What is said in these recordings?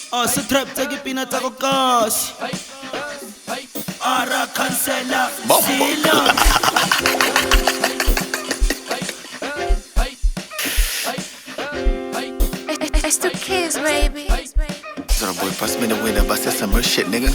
Oh, sa trap tsa ke pina tsa ko kasi Ara cancela Sila It's the kids, baby. So boy, pass me the winner, but that's some real shit, nigga.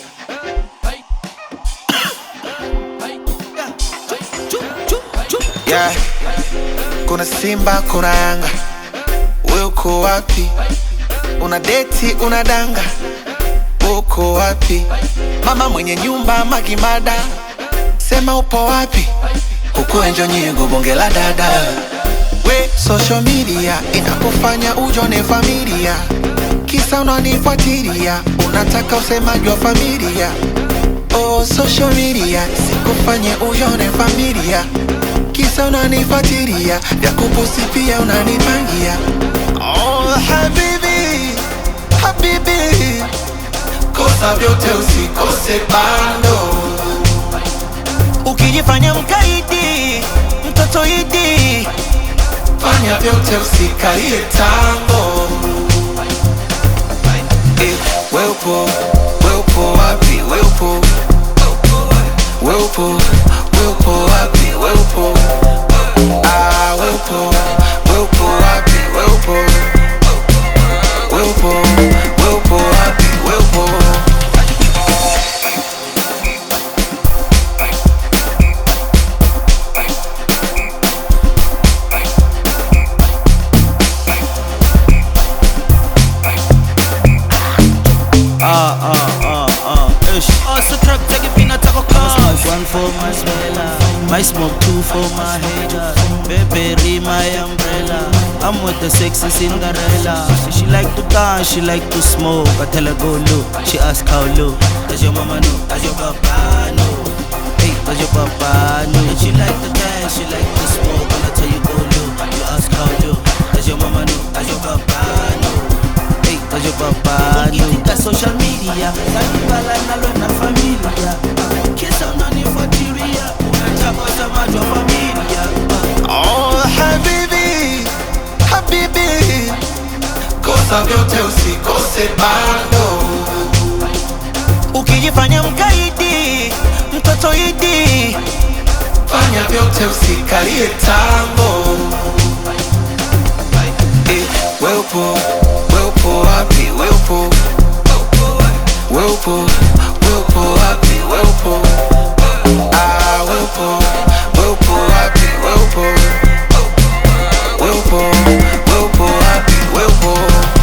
Yeah. Kuna Simba, kuna Yanga, wewe uko wapi? Una deti, una danga, uko wapi? Mama mwenye nyumba Magimada, sema upo wapi? Huku enjo nyigo bonge la dada we social media inakufanya ujone familia kisa unanifuatilia unataka usemaji wa familia oh, social media sikufanye ujone familia kisa unanifuatilia vya kupusi pia unanipangia oh, habibi habibi kosa vyote usikose bando ukijifanya mkaidi mtoto idi fanya vyote usikalie tango eh, weupo weupo wapi weupo weupo weupo wapi weupo ah, weupo weupo wapi weupo weupo weupo wapi weupo Ah, ah, ah, ah, ish Oh, sa trap tsa ke pina tsa ko kasi One for my smella My smoke two for my hater Baby, my umbrella I'm with the sexy Cinderella She like to dance, she like to smoke I tell her go low, she ask how low Does your mama know? Does your papa know? Hey, does your papa know? And she like to dance, she like to smoke And I tell you go low, you ask how low Does your mama know? Does your papa know? Hey, does your papa know? Ukitika social media Zanibala nalo na familia Kisa unanifuatilia Unataka usemaji wa familia Oh, habibi, habibi, kosa vyote usikose bando. Ukijifanya mkaidi, mtoto idi, fanya vyote usikalie tango. Eh, weupo, weupo wapi, weupo, weupo, weupo wapi, weupo, ah, weupo, weupo wapi, weupo, weupo, weupo wapi, weupo.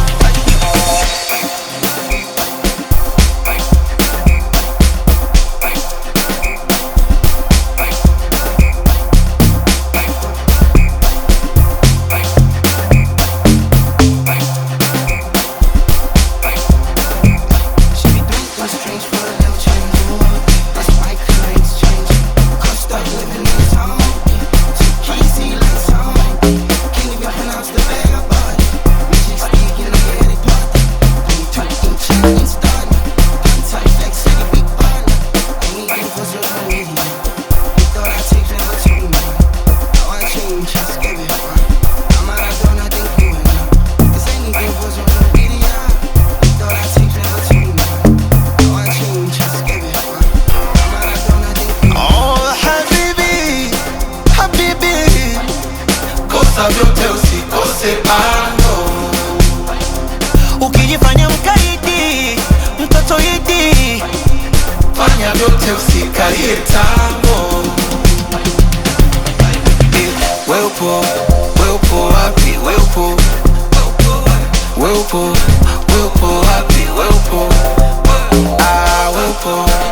She be doing things strange for a little change. That's why claims change. Cause stuck living in town. She can't see lights on. Can't even pronounce the bag I bought. Magic speaking, I hear they part. Only two inch and start. Gun tight, flex, city, big bun. Anything for social media. You thought I'd take that, but you know. Now I change, just give it fun. I'm out of door, nothing you and now. Cause anything for social media. You thought I'd take that, but you know. Now I change, just give it fun. I'm out of door, nothing you and Oh, habibi, habibi, kosa vyote usikose bando. Ukijifanya mkaidi, mtoto idi, fanya vyote usikalie tango. Eh, Weupo, weupo wapi, weupo, weupo, weupo wapi, weupo, ah, weupo,